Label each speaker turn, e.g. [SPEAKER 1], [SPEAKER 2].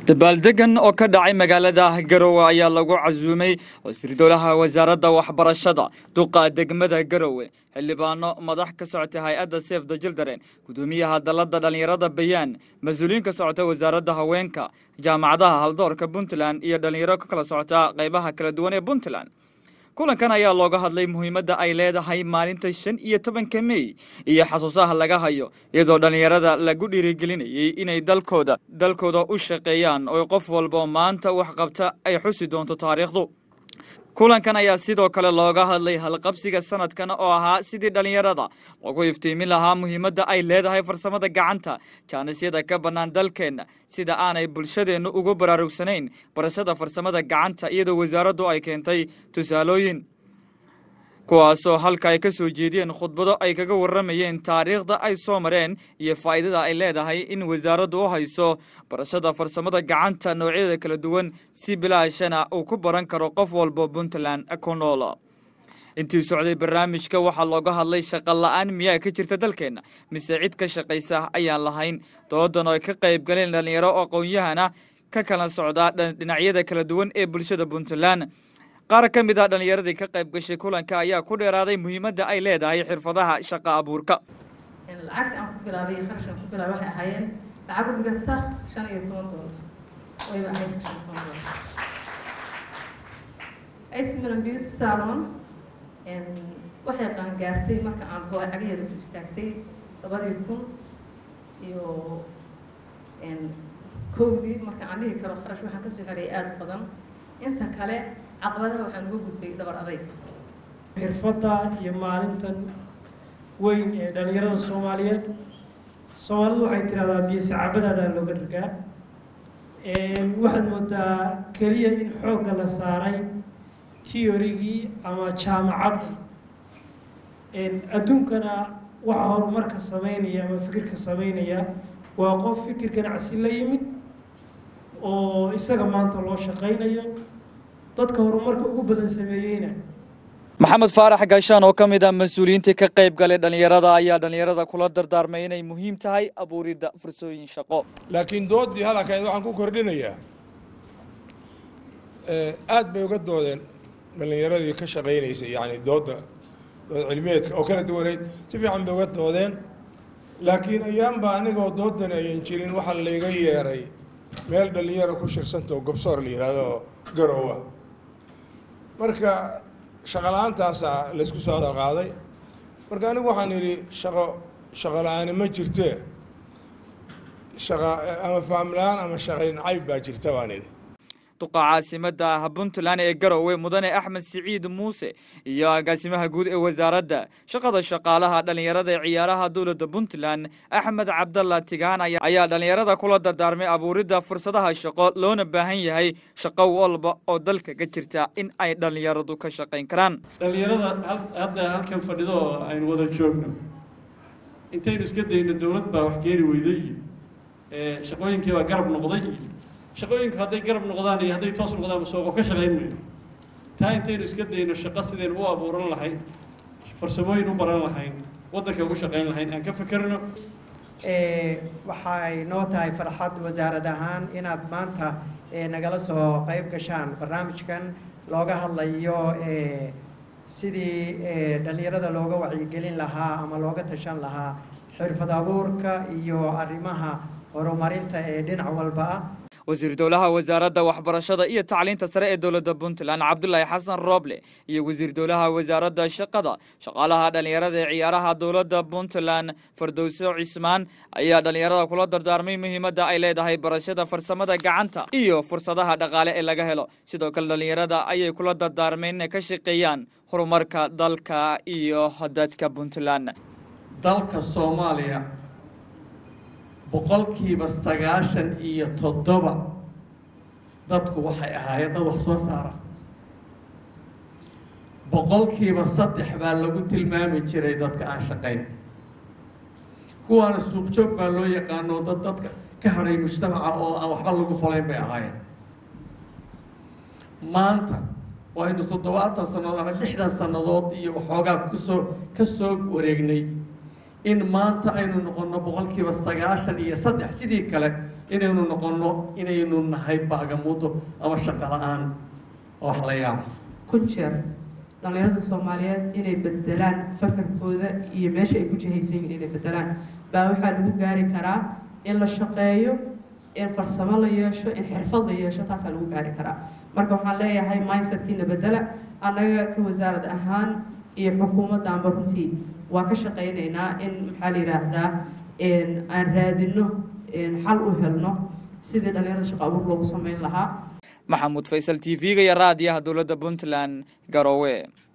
[SPEAKER 1] dabaaldegan oo ka dhacay magaalada garowe ayaa lagu casuumay wasiir dowlaha wasaaradda waxbarashada duqa degmada garowe xildhibaano madax ka socota hay-adda seef the children gudoomiyaha dalladda dhallinyarada bayaan mas-uuliyiin ka socota wasaaradda haweenka jaamacadaha haldoorka puntland iyo dhallinyaro ka kala socota qaybaha kala duwan ee puntland kulankan ayaa looga hadlay muhiimadda ay leedahay maalinta shan iyo tobanka mey iyo xasuusaha laga hayo iyadoo dhallinyarada lagu dhiirigelinayay inay dalkooda dalkooda u shaqeeyaan oo qof walba maanta wax qabta ay xusi doonto taariikhdu kulankan ayaa sidoo kale looga hadlay halqabsiga sanadkan oo ahaa sidii dhallinyarada lagu iftiimin lahaa muhiimadda ay leedahay farsamada gacanta jaanisyada ka bannaan dalkeenna sida aanay bulshadeennu ugu baraarugsanayn barashada farsamada gacanta iyadoo wasaaraddu ay keentay tusaalooyin kuwaasoo halka ay ka soo jeediyeen khudbado ay kaga warramayeen taariikhda ay soo mareen iyo faa'iidada ay leedahay in wasaaraddu u hayso barashada farsamada gacanta noocyada kala duwan si bilaashana uu ku baran karo qof walba puntland ku nool intii socday barnaamijka waxaa looga hadlay shaqa la-aan miyaa ka jirta dalkeenna mise cid ka shaqaysa ayaan lahayn doodan oo ay ka qayb galeen dhallinyaro aqoon-yahana ka kala socdaa dhinacyada kala duwan ee bulshada puntland qaar ka mid ah dhallinyaradii ka qayb gashay kulanka ayaa ku dheeraaday muhiimadda ay leedahay xirfadaha shaqa abuurka
[SPEAKER 2] lacagta aan ku bilaabay iyo kharashkaan ku bilaabay waxay ahaayeen lacag u dhiganta shan iyo toban doolar wayba ahayd shan iyo toban doolar ismilan beauty salon waxay qaangaartay marka aan hoo cagaheeda ku istaagtay labadii kun iyo kowdii marka aan dhihi karo kharash waxaan kasoo xereeyay aada u badan inta kale caqabadaha waxaan uga gudbay dabar adayg
[SPEAKER 3] xirfadda iyo maalintan weyn ee dhallinyarada soomaaliyeed soomaalidu waxay tidhahdaa biyo sacaabadaadaa looga dhargaa waxaad moodaa keliya in xoogga la saaray tiorigii ama jaamacadda adduunkana waxa horumarka sameynaya ama fikirka sameynaya waa qof fikir ganacsi la yimid oo isaga maanta loo shaqaynayo dadka horumarka ugu badan sameeyeyna
[SPEAKER 1] maxamed faarax gaashaan oo ka mid ah mas-uuliyiintii ka qayb galay dhallinyarada ayaa dhallinyarada kula dardaarmay inay muhiim tahay abuuridda fursooyin shaqo
[SPEAKER 4] laakiin doodii hadalkeed waxaan ku kordhinayaa aad bay uga doodeen dhallinyaradii ka shaqaynaysay yani dooda dood cilmiyeedka oo kala duwaneyd si fiican bay uga doodeen laakiin ayaanba anigoo doodan ayan jirin waxaa layga yeeray meel dhallinyaro ku shirsantao gobsoor la yidhaahdo garowa marka shaqo la-aantaasa laysku soo hadal qaaday marka anigu waxaan idhi shaqo shaqo la-aani ma jirtee shaqa ama faamla-aan ama shaqayn cayb baa jirta baan idhi
[SPEAKER 1] duqa caasimada puntland ee garowe mudane axmed siciid muuse iyo agaasimaha guud ee wasaaradda shaqada shaqaalaha dhallinyarada ee ciyaaraha dowladda puntland axmed cabdalla tigaan ayaa dhallinyarada kula dardaarmay abuuridda fursadaha shaqo loona baahan yahay shaqo walba oo dalka ka jirta in ay dhallinyaradu ka shaqayn karaan
[SPEAKER 5] dhallinyarada hadda halkan fadhido oo aynu wada joogno intaynu iska dayno dowlad baa wax keeni weyday iyo shaqooyinkii baa garab noqday iyo shaqooyinku hadday garab noqdaan iyo hadday toos noqdaan masooqo ka shaqayn mayno taa intaynu iska dayno shaqo sidaynu u abuuran lahayn farsamooyin u baran lahayn waddanka ugu shaqayn lahayn aan ka fekerno
[SPEAKER 6] waxay noo tahay farxad wasaarad ahaan inaad maanta nagala soo qayb gashaan barnaamijkan looga hadlayo sidii dhallinyarada looga wacyigelin lahaa ama looga tashan lahaa xirfad abuurka iyo arrimaha horumarinta ee dhinac walba ah
[SPEAKER 1] wasiir dowlaha wasaaradda waxbarashada iyo tacliinta sare ee dowladda puntland cabdulaahi xasan rooble iyo wasiir dowlaha wasaaradda shaqada shaqaalaha dhallinyarada ee ciyaaraha dowladda puntland fardowso cismaan ayaa dhallinyarada kula dardaarmay muhiimadda ay leedahay barashada farsamada gacanta iyo fursadaha dhaqaale ee laga helo sidoo kale dhallinyarada ayay kula dardaarmeen inay ka shaqeeyaan horumarka dalka iyo dadka puntland
[SPEAKER 7] dalka soomaaliya boqolkiiba sagaashan iyo toddoba dadku waxay ahaayeen dad wax soo saara boqolkiiba saddex baa lagu tilmaami jiray dadka aan shaqayn kuwaana suuqjoog baa loo yaqaano dad dadka ka hadhay mujtamaca oo aan waxba lagu falayn bay ahaayeen maanta waynu toddobaatan sannadood ama lixdan sannadood iyo waxoogaa kusoo ka soo wareegnay in maanta aynu noqonno boqolkiiba sagaashan iyo saddex sidii kale inaynu noqonno inaynu nahay baagamudo ama shaqo la-aan oo wax la yaaba
[SPEAKER 2] kun jeer dhallinyarada soomaaliyeed inay bedelaan fakarkooda iyo meesha ay ku jihaysan yihiin inay bedelaan baa waxaa lagu gaari karaa in la shaqeeyo in farsamo la yeesho in xirfad la yeesho taasaa lagu gaari karaa marka waxaan leeyahay mindsetkiina bedela annaga ka wasaarad ahaan iyo xukuumaddaanba runtii waa ka shaqaynaynaa in maxaa la yidhaahdaa aan raadino xal u helno sidii dhallinyarada shaqo abuur loogu samayn lahaa
[SPEAKER 1] maxamuud faysal t v-ga iyo raadiyaha dowladda puntland garowe